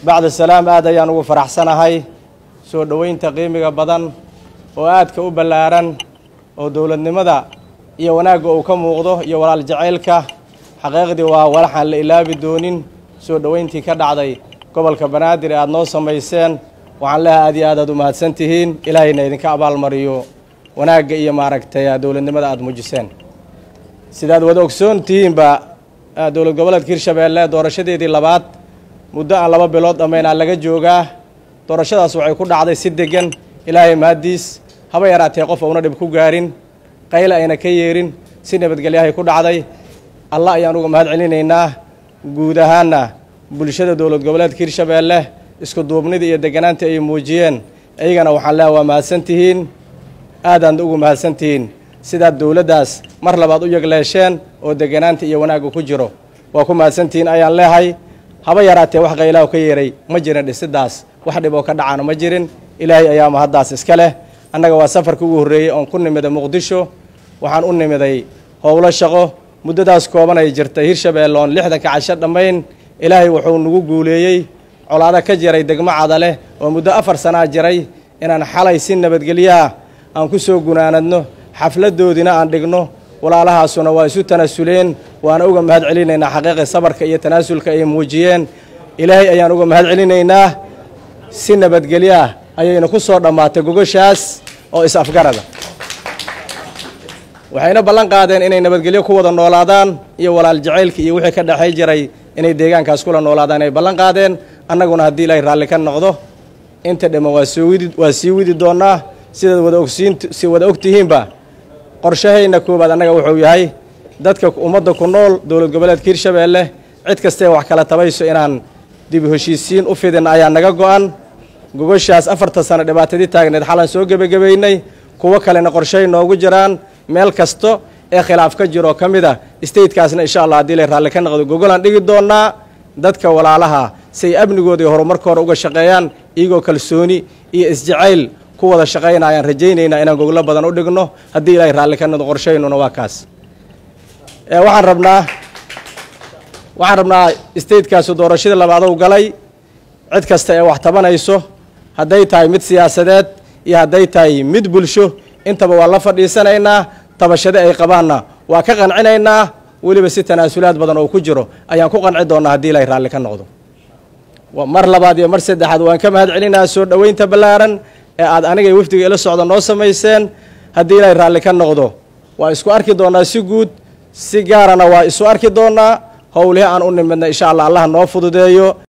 bacda salaam aad ayaan ugu faraxsanahay soo dhoweynta qiimiga badan oo aadka u ballaaran oo dowladnimada iyo wanaagga uu ka muuqdo iyo walaal jacaylka xaqiiqdii waa walaxaan la ilaabi doonin soo dhoweyntii ka dhacday gobolka banaadir ee aada noo samayseen waxaan leehay aad iyo aad aad u mahadsan tihiin ilaahayna idinka abaalmariyo wanaagga iyo maaragtay dowladnimada aada muujiseen sidaad wada ogsoon tihiinba dowlad goboleedka hirshabeelle doorashadeedii labaad muddo aan laba bilood dhammaynaa laga joogaa doorashadaas waxay ku dhacday si deggan ilaahay mahaddiis haba yaraatee qof uuna dhib ku gaarin qayle ayna ka yeerin si nabadgelyahay ku dhacday allah ayaan uga mahad celinaynaa guud ahaanna bulshada dowlad goboleedka hirshabeelle isku duubnida iyo degganaanta ay muujiyeen iyagana waxaan leeha waa mahadsan tihiin aadaad ugu mahadsan tihiin sidaad dowladdaas mar labaad u yegleesheen oo degganaanta iyo wanaagga ku jiro waa ku mahadsantihiin ayaan leehay haba yaraatee wax qaylaha ka yeeray ma jirin dhisidaas wax dhib oo ka dhacana ma jirin ilaahay ayaa mahaddaas iska leh annaga waa safarkii ugu horreeyey oon ku nimiday muqdisho waxaan u nimiday howlo shaqo muddadaas kooban ay jirtay hirshabeelle oon lixdanka casho dhammayn ilaahay wuxuu nagu guuleeyey colaado ka jiray degmo cadaleh oo muddo afar sanaa jiray inaan xalay si nabadgelyaha aan ku soo gunaanadno xafladdoodiina aan dhigno walaalahaasuna waa isu tanaasuleen waana uga mahad celinaynaa xaqiiqi sabarka iyo tanaasulka ay muujiyeen ilaahay ayaan uga mahad celinaynaa si nabadgelyaah ayayna ku soo dhammaatay gogoshaas oo is-afgarada waxayna ballan qaadeen inay nabadgelyo ku wada noolaadaan iyo walaal jacaylka iyo wixii ka dhexay jiray inay deegaankaas kula noolaadaan ay ballan qaadeen annaguna haddii ilaahay raalli ka noqdo inta dhamman waa soo widi waa sii widi doonnaa sidaad wada ogsiin si wada og tihiinba qorshahayna koowaad annaga wuxuu yahay dadka ummadda ku nool dowlad goboleedka hirshabeelle cid kastee wax kala tabayso inaan dib heshiisiin u fidin ayaa naga go'an gogoshaas afartan sano dhibaatadii taagneed xalan soo gebagabaynay kuwo kalena qorshahay noogu jiraan meel kasto ee khilaaf ka jiroo ka mid a statekaasna insha allah haddii lay raalli ka noqdo gogolaan dhigi doonnaa dadka walaalaha say amnigooda iyo horumarkooda uga shaqeeyaan iyagoo kalsooni iyo isjacayl ku wada shaqaynayaan rajaynaynaa inaan goglo badan u dhigno haddii ilaahay raalli ka noqdo qorshaynuna waa kaas waxaan rabnaa waxaan rabnaa statekaasi doorashadii labaadow galay cid kasta ee wax tabanayso hadday tahay mid siyaasadeed iyo hadday tahay mid bulsho intaba waa la fadhiisanaynaa tabashade ay qabaanna waa ka qancinaynaa weliba si tanaasulaad badan oo ku jiro ayaan ku qanci doonnaa haddii ilaahay raalli ka noqdo mar labaad iyo mar saddexaad waan ka mahad celinaa soo dhoweynta ballaaran ee aad anigay wafdiga ila socda noo samayseen haddii ilaahay raalli ka noqdo waa isku arki doonnaa si guud si gaarana waa isu arki doonnaa howlihi aan u nimidna insha allah allah noo fududeeyo